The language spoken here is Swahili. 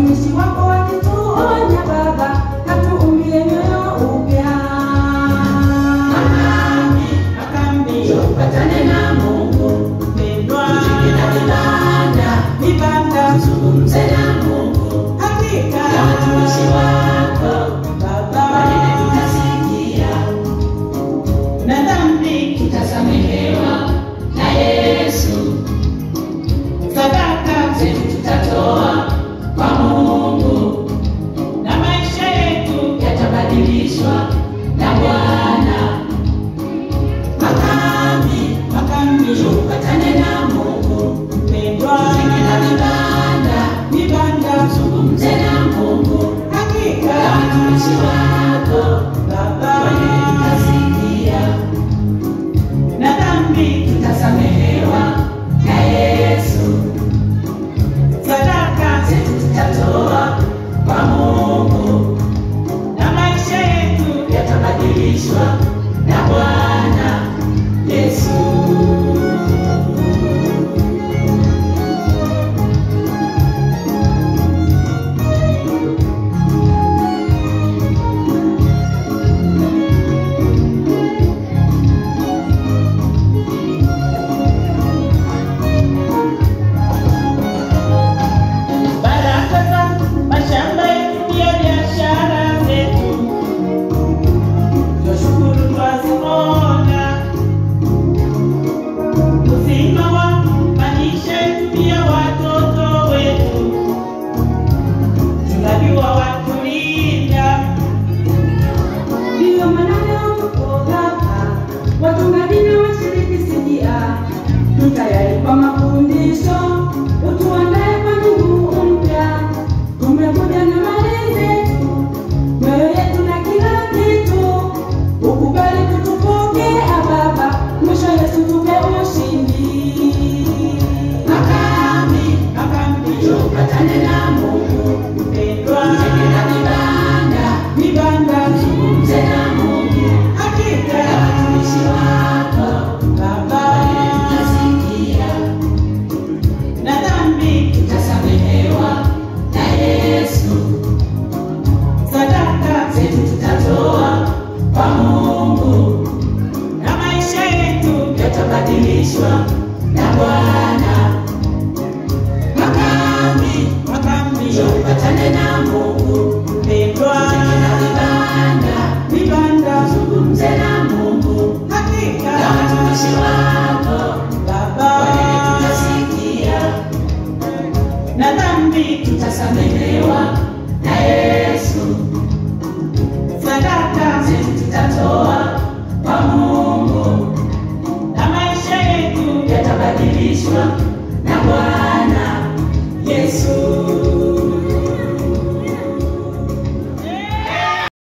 watumishi wako wakituonya Baba, katuumbie mioyo upya. Makambi, tupatane na Mungu, pendwa, tujenge na vibanda, vibanda, tuzungumze na Mungu, hakika ya watumishi wako Baba, maneno tutasikia na dhambi tutasamehewa na Yesu, sadaka zetu tutatoa kwa Mungu na maisha yetu yatabadilishwa na Bwana. Makambi, makambi, tupatane na Mungu, mpendwa, tujenge na vibanda, vibanda, tuzungumze na Mungu, hakika ya watumishi wako Baba, maneno tutasikia na dhambi tutasamehewa na Yesu, sadaka zetu tutatoa kwa Mungu na maisha yetu yatabadilishwa na Bwana Yesu. Baraka za mashamba yetu ya biashara zetu, twashukuru twaziona. Uzima wa maisha yetu pia watoto wetu, tunajua watulinda. Ndiyo maana leo tuko hapa, wachungaji na washiriki sikia, tutayari kwa mafundisho, utuandae kwa nguvu mpya. Tumekuja na mali zetu, mioyo yetu na kila kitu, ukubali tutupokea Baba, mwisho Yesu tupe ushindi. Makambi, makambi, tupatane na Mungu, mpendwa, tujenge na vibanda, vibanda, tuzungumze na Mungu, hakika ya watumishi wako Baba, maneno tutasikia na dhambi tutasamehewa na Yesu, sadaka zetu tutatoa kwa Mungu na maisha yetu yatabadilishwa na Bwana. Makambi, makambi, tupatane na Mungu, mpendwa, tujenge na vibanda, vibanda, tuzungumze na Mungu, hakika ya watumishi wako Baba, maneno tutasikia na dhambi tutasamehewa